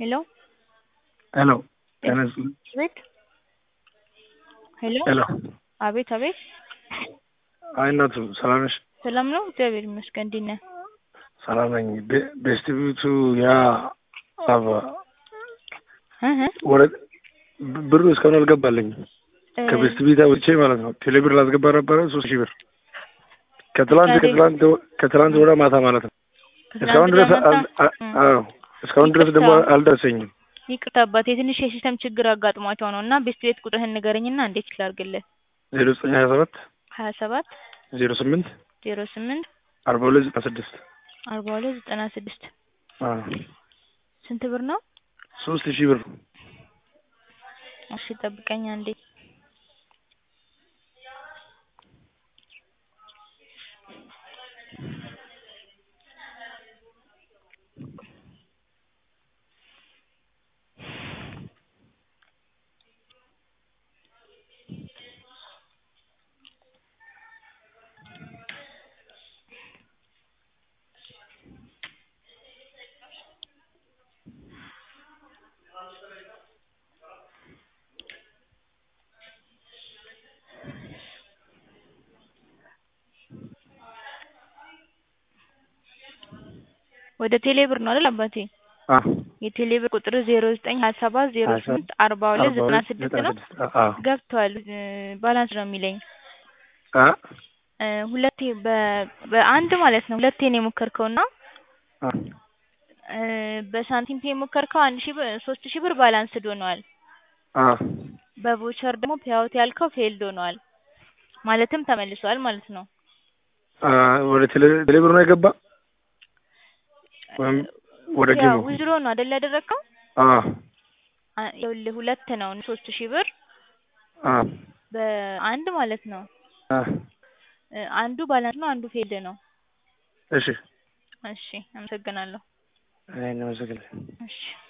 ሄሎ ሄሎ ጤና ይስጥልኝ። አቤት ሄሎ ሄሎ አቤት አቤት አይ እናቱ ሰላም ነሽ? ሰላም ነው እግዚአብሔር ይመስገን እንዴት ነህ? ሰላም ነኝ። ቤ- ቤስቲቪቱ ያ አባ እህ ወደ ብ- ብሩ እስካሁን አልገባልኝም። እ ከቤስት ቢታ ውጪ ማለት ነው። ቴሌብር ላስገባ ነበረ ሶስት ሺህ ብር ከትላንት ከቴሌ- ከትላንት ወ- ከትላንት ወደ ማታ ማለት ነው። ከትናንት እስካሁን ድረስ ወዲያ አል- ማታ? አ- እ አዎ እስካሁን ድረስ ደግሞ ይቅርታ። አልደረሰኝም። ይቅርታ አባቴ ትንሽ የሲስተም ችግር አጋጥሟቸው ነው እና ቤስት ቤት ቁጥርህን ንገረኝና እንዴት ላድርግልህ? ዜሮ ዘጠኝ ሀያ ሰባት ሀያ ሰባት ዜሮ ስምንት ዜሮ ስምንት አርባ ሁለት ዘጠና ስድስት አርባ ሁለት ዘጠና ስድስት ስንት ብር ነው? ሶስት ሺህ ብር እሺ ጠብቀኝ አንዴ ወደ ቴሌ ብር ነው አይደል አባቴ? አ የቴሌ ብር ቁጥር ዜሮ ዘጠኝ ሀያ ሰባት ዜሮ ሀያ ሰባት ስምንት አርባ ሁለት ዘጠና ስድስት ነው። አ ገብቷል እ ባላንስ ነው የሚለኝ አ እ ሁለቴ በ- በአንድ ማለት ነው ሁለቴ ነው የሞከርከው እና አ እ በሳንቲም ፔ የሞከርከው አንድ ሺህ ብር ሶስት ሺህ ብር ባላንስድ ሆኗል። አ በቮቸር ደግሞ ፔይአውት ያልከው ፌልድ ሆኗል። ማለትም ተመልሷል ማለት ነው። አ ወደ ቴሌ ቴሌብር ነው የገባ ወይም ወደ ያው ጌሙ ዊዝድሮ ነው አይደል ያደረግከው? አ አ- ይኸውልህ ሁለት ነው ሶስት ሺህ ብር አ በአንድ ማለት ነው። አ እ አንዱ ባላንስ ነው፣ አንዱ ፌልድ ነው። እሺ እሺ አመሰግናለሁ። እኔ ነው መሰግናለሁ። እሺ